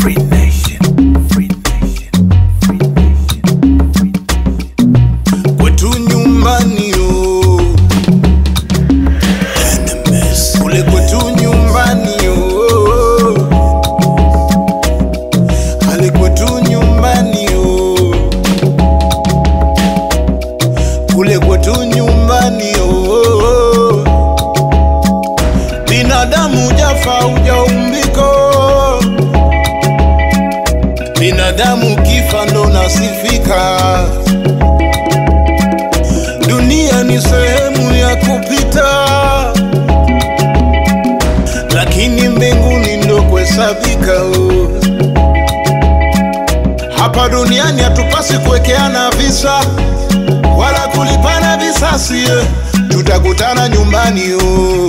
Free Nation. Free Nation. Free Nation. Free Nation. kwetu nyumbani oh. Enemies. kule kwetu nyumbani oh. ale kwetu nyumbani oh. kule kwetu nyumbani oh. binadamu jafa ujaumbiko binadamu kifa ndo nasifika dunia ni sehemu ya kupita lakini mbinguni ndo kuhesabika oh. hapa duniani hatupasi kuwekeana visa wala kulipana visasi eh. tutakutana nyumbani oh.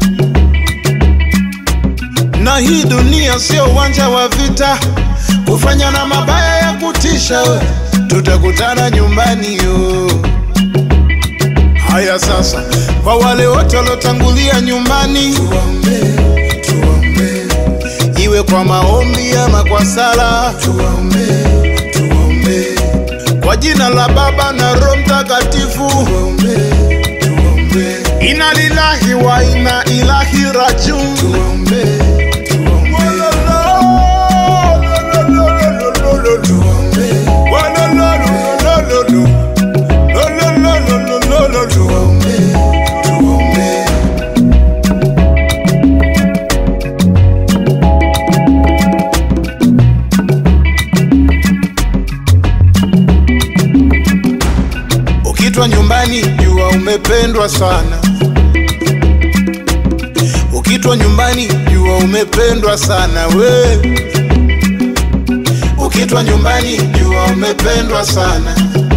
na hii dunia sio uwanja wa vita kufanya na mabaya ya kutisha we. tutakutana nyumbani oh. haya sasa kwa wale wote waliotangulia nyumbani tuombe, tuombe. iwe kwa maombi ama kwa sala tuombe, tuombe. kwa jina la baba na roho mtakatifu tuombe, tuombe. ina lilahi wa ina ilahi rajun tuombe, tuombe. Tuombe. Walolololololo. Lolololololo. Tuombe, tuombe. Ukitwa nyumbani jua umependwa sana. Ukitwa nyumbani jua umependwa sana we. Ukitwa nyumbani jua umependwa sana.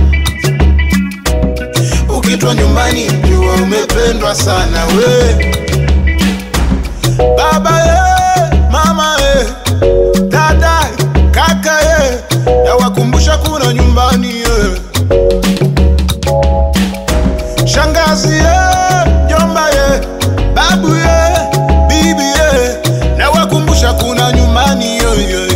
Ukitwa nyumbani jua umependwa sana we. Baba ye, mama ye, dada kaka ye, nawakumbusha kuna nyumbani ye. Shangazi ye, jomba ye, babu ye, bibi ye, nawakumbusha kuna nyumbani ye, ye.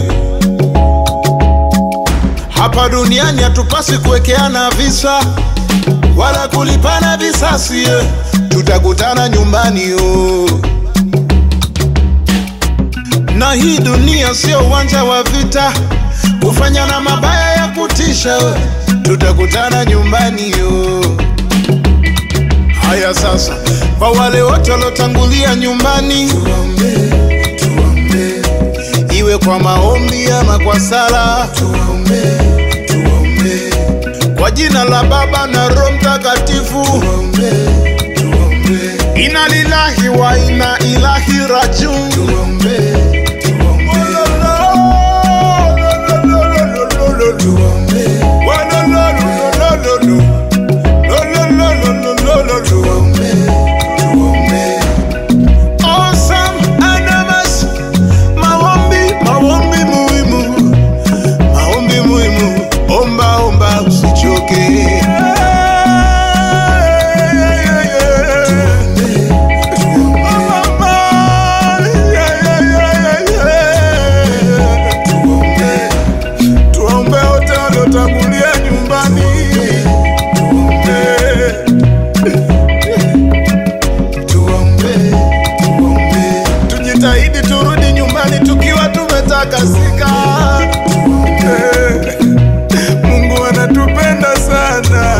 Hapa duniani hatupasi kuwekeana visa wala kulipana visasi ye. Tutakutana nyumbani yo. Na hii dunia sio uwanja wa vita kufanya na mabaya ya kutisha we. Tutakutana nyumbani yo. Haya sasa, kwa wale wote waliotangulia nyumbani, tuombe, tuombe, iwe kwa maombi ama kwa sala, tuombe, tuombe, kwa jina la Baba na Roho Mtakatifu, tuombe, tuombe, ina lilahi wa ina ilahi rajun, tuombe, tuombe, tuombe, walolololololo. Lolololololo. Tuombe, tuombe. Awesome Adamas. Maombi, maombi muhimu, maombi muhimu. Omba, omba usichoke. Tuombe wote waliotangulia nyumbani. Tuombe. Tuombe, tuombe. Tujitahidi turudi nyumbani tukiwa tumetakasika. Tuombe. Mungu anatupenda sana.